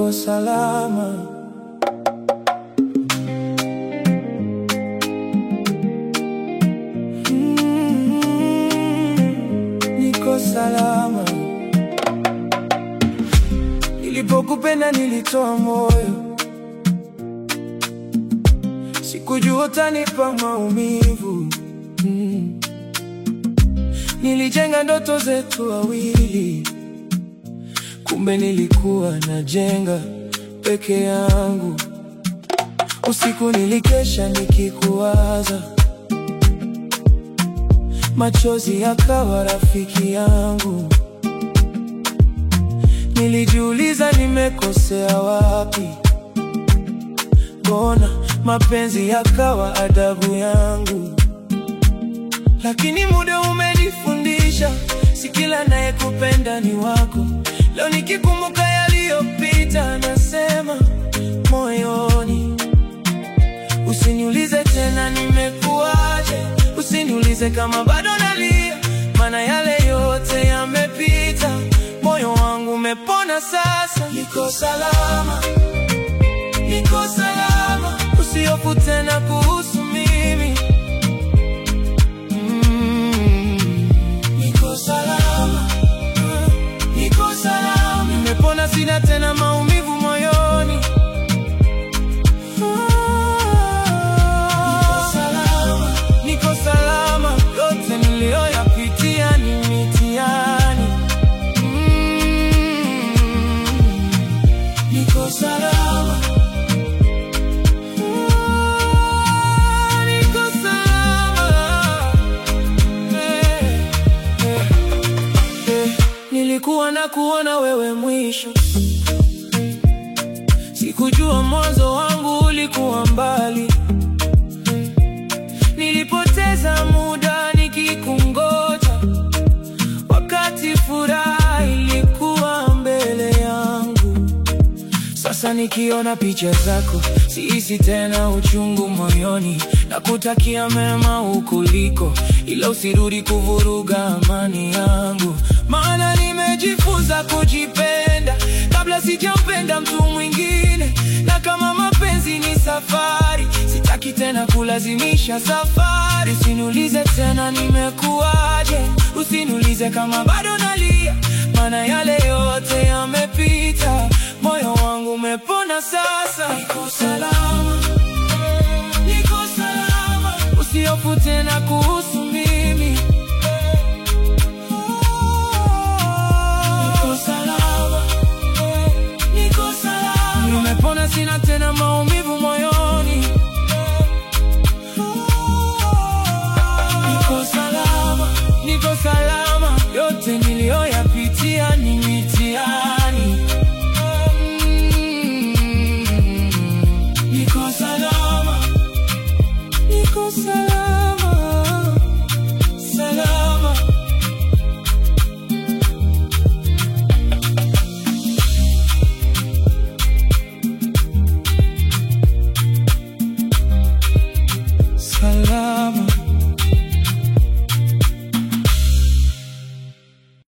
niko salama. Mm, niko salama. Nilipokupenda nilitoa moyo, sikujua utanipa maumivu. Mm. Nilijenga ndoto zetu wawili, kumbe nilikuwa najenga peke yangu. Usiku nilikesha nikikuwaza, machozi yakawa rafiki yangu. Nilijiuliza nimekosea wapi, mbona mapenzi yakawa adabu yangu. Lakini muda umenifundisha, si kila anayekupenda ni wako. Leo nikikumbuka yaliyopita, nasema moyoni, usiniulize tena nimekuwaje, usiniulize kama bado nalia, maana yale yote yamepita. Moyo wangu umepona sasa, niko salama, niko salama, usihofu tena kuhusu mimi. Mm, niko salama, niko salama, nimepona, sina tena maumivu moyoni. Niko salama, niko salama, yote niliyoyapitia ni mitihani. Mm, niko salama. Ah, niko salama. Eh, eh, eh. Nilikuwa na kuona wewe mwisho, sikujua mwanzo wangu ulikuwa mbali. Nilipoteza muda nikikungoja, wakati furaha ilikuwa mbele yangu. Sasa nikiona picha zako, sihisi tena uchungu moyoni, na kutakia mema hukuliko, ila usirudi kuvuruga amani yangu, maana nimejifunza kujipenda kabla sijampenda mtu mwingine, na kama mapenzi ni safari, sitaki tena kulazimisha safari. Usiniulize tena nimekuwaje, usiniulize kama bado nalia, maana yale yote yamepita. Moyo wangu umepona sasa, niko salama, niko salama, usihofu tena kuhusu mimi. Niko salama, niko salama, nimepona, sina tena maumivu moyoni.